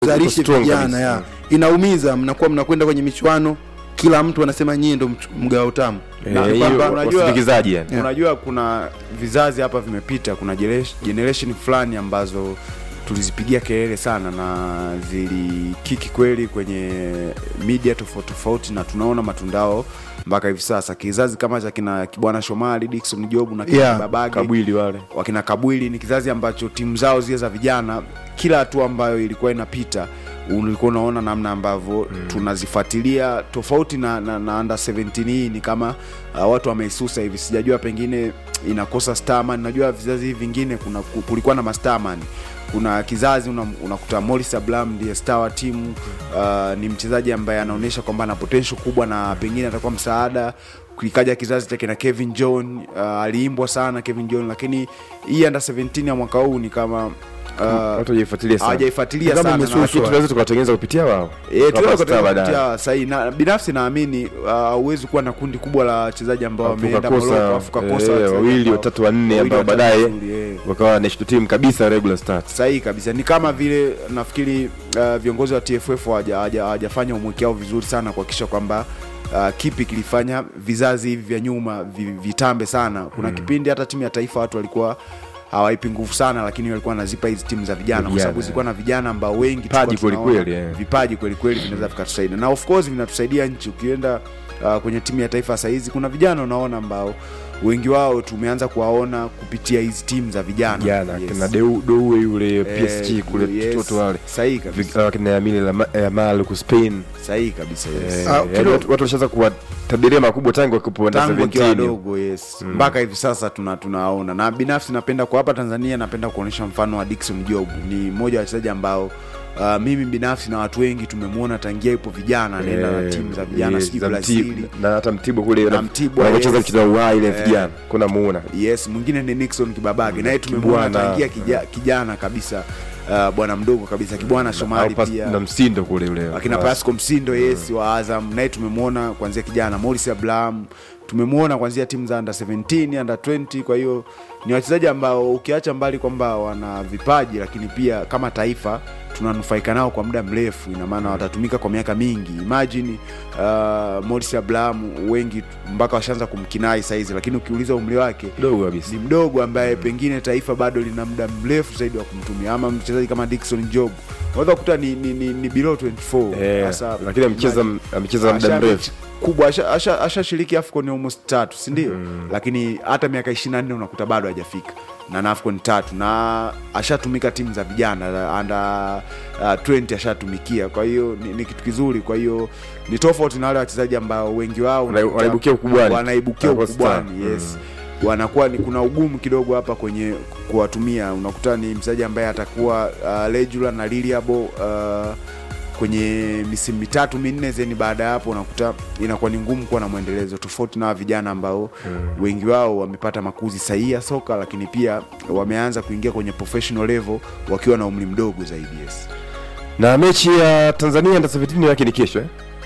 zalishe strong vijana kabisa. ya inaumiza mnakuwa mnakwenda kwenye michuano kila mtu anasema nyie ndo mch- mgawa utamu Eh, Na- hiyo kwamba unajua- wasindikizaji yani. Yeah. unajua kuna vizazi hapa vimepita kuna generation- generation fulani ambazo tulizipigia kelele sana na zilikiki kweli kwenye media tofauti tofauti na tunaona matundao mpaka hivi sasa kizazi kama cha kina bwana shomali dikson job na kina Yeah, babage kabwili wale wakina kabwili ni kizazi ambacho timu zao zile za vijana kila hatua ambayo ilikuwa inapita ulikuwa unaona namna ambavyo mm. tunazifuatilia tofauti na, na, na under 17 hii ni kama uh, watu wameisusa hivi sijajua pengine inakosa starman najua vizazi hivi vingine kuna ku- kulikuwa na mastarman kuna kizazi una- unakuta una Morris Ablam ndiye star wa timu uh, ni mchezaji ambaye anaonyesha kwamba ana potential kubwa na pengine atakuwa msaada ikaja kizazi cha kina Kevin John uh, aliimbwa sana Kevin John lakini hii under 17 ya mwaka huu ni kama uh, watu wajaifuatilia sana hawajaifuatilia Kama sana na imesuswa. lakini tunaweza tukawatengeneza kupitia wao Eh, Wapa tunaweza star baadaye. kupitia sahihi na binafsi naamini hauwezi kuwa na kundi kubwa la wachezaji ambao Alafu wameenda ukakosa, Morocco afu ukakosa eh, wachezaji wawili, ambao- watatu, wanne wawili, ambao watatu baadaye wazuri, eh. wakawa national team kabisa regular start sahihi kabisa ni kama vile nafikiri uh, viongozi wa tff hawaja- hawaja- hawajafanya umweki wao vizuri sana kuhakikisha kwamba uh, kipi kilifanya vizazi hivi vya nyuma vi, vitambe sana kuna mm. kipindi hata timu ya taifa watu walikuwa hawaipi nguvu sana lakini walikuwa wanazipa hizi timu za vijana kwa Vijana, sababu zilikuwa na vijana ambao wengi Vipaji tulikuwa kweli tunaona kweli, eh. vipaji kweli kweli vinaweza vikatusaidia na of course vinatusaidia nchi ukienda uh, kwenye timu ya taifa sahizi kuna vijana unaona ambao wengi wao tumeanza kuwaona kupitia hizi timu za vijana jana Yes. kina Deu- doue yule Eh, psg kule yes. toto wale sahihi kabisa Vi- uh, kina yamile yamal ku spain sahihi kabisa yes. Eh, Ah, yaani kidogo- watu watu washaanza kuwatabiria makubwa tangu wakipo under tangu akiwa 17 wadogo yes mpaka hivi sasa tuna tunaona na binafsi napenda kwa hapa tanzania napenda kuonyesha mfano wa dikson job ni mmoja wa wachezaji ambao Uh, mimi binafsi na watu wengi tumemwona tangia ipo vijana anaenda na Eh, timu za vijana yes, sijui za brazili Mtibwa- na hata mtibwa kule Na Mtibwa, wanavyocheza yes. mchezo wa uhai ile Eh. vijana kuna muona yes mwingine ni nixon kibabage naye tumemwona Kibwana. tangia kija, kijana kabisa uh, bwana mdogo kabisa kibwana shomali Au pas- pia na msindo kule ule akina Wa- pasco msindo yes wa azam naye tumemwona kuanzia kijana moris ablam tumemwona kuanzia timu za under 17 under 20 kwa hiyo ni wachezaji ambao ukiacha mbali kwamba wana vipaji lakini pia kama taifa tunanufaika nao kwa muda mrefu ina maana watatumika kwa miaka mingi imagine uh, moris ablam wengi mpaka washaanza kumkinai saizi lakini ukiuliza umri wake kidogo kabisa ni mdogo ambaye pengine taifa bado lina muda mrefu zaidi wa kumtumia ama mchezaji kama dikson job unaweza kukuta ni, ni, ni, ni below 24 Eh, Hasa- lakini amecheza amecheza muda Asha- mrefu kubwa ashashiriki asha, ashashiriki afcon almost tatu sindio mm. lakini hata miaka 24 unakuta bado hajafika na na afcon tatu na ashatumika timu za vijana anda uh, 20 ashatumikia kwa hiyo ni, ni kitu kizuri kwa hiyo ni tofauti na wale wachezaji ambao wengi wao Wana- unakuta wanaibukia ukubwani. wanaibukia Wanakuwa star. ukubwani yes wanakuwa ni kuna ugumu kidogo hapa kwenye kuwatumia unakuta ni mchezaji ambaye atakuwa uh, regular na reliable uh, kwenye misimu mitatu minne zeni baada ya hapo unakuta inakuwa ni ngumu kuwa na mwendelezo tofauti na hawa vijana ambao mm. wengi wao wamepata makuzi sahihi ya soka lakini pia wameanza kuingia kwenye professional level wakiwa na umri mdogo zaidi yes. na mechi ya tanzania under 17 yake ni kesho eh?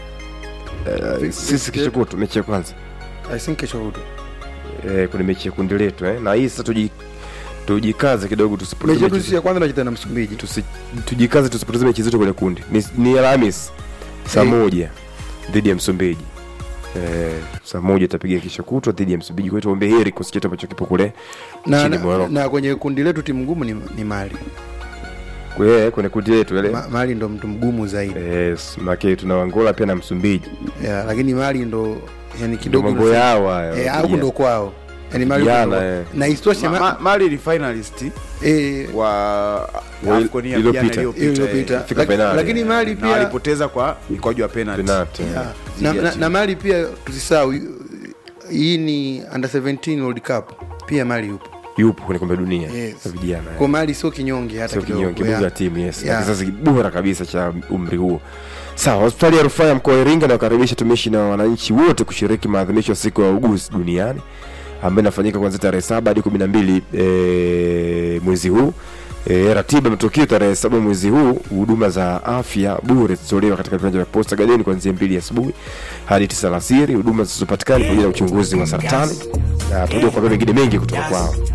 Eh, sisi kesho kutu mechi ya kwanza I think kesho kutu eh, kuna mechi ya kundi letu eh? na hii sasa tuji tujikaze kidogo tusipoteze mechi yetu mechi sisi ya kwanza tunacheza na msumbiji tusi, tujikaze tusipoteze mechi zetu kwenye kundi ni, ni alhamis saa Eh. moja dhidi ya msumbiji eh, saa moja itapiga kesho kutwa dhidi ya msumbiji kwa hiyo tuombe heri kikosi chetu ambacho kipo kule na, nchini na, Morocco. na kwenye kundi letu timu ngumu ni, ni mali Kwe- kwenye kundi letu ile Ma, mali ndo mtu mgumu zaidi yes, make tuna angola pia na msumbiji yeah, lakini mali ndo yani ndo kidogo mambo yao hayo eh, au ndo kwao yani mali Vijana, ndo- eh. na isitoshe Ma, ma, ma, mali ni finalist eh, wa Wa- AFCON ya iliyopita. vijana iliyopita, iliyopita eh. Fika Laki- penali. lakini mali na pia walipoteza kwa mikwaju ya penalty Penalty. Yeah. Zidi na, ya na, timu. na mali pia tusisahau hii ni under 17 world cup pia mali yupo yupo kwenye kombe la dunia Yes. za vijana eh. kwa mali sio kinyonge hata sio kidogo, kinyonge yeah. buga timu yes na Yeah. kizazi bora kabisa cha umri huo sawa hospitali ya rufaa ya mkoa wa iringa inawakaribisha tumishi na wananchi wote kushiriki maadhimisho ya siku ya uguzi duniani ambayo inafanyika kuanzia tarehe saba hadi kumi na mbili e, mwezi huu E, ratiba matukio tarehe saba mwezi huu huduma za afya bure zitatolewa katika viwanja vya posta gadeni kuanzia mbili asubuhi hadi tisa alasiri huduma zilizopatikana pamoja na uchunguzi wa saratani na tutakuja kuambia mengine mengi kutoka kwao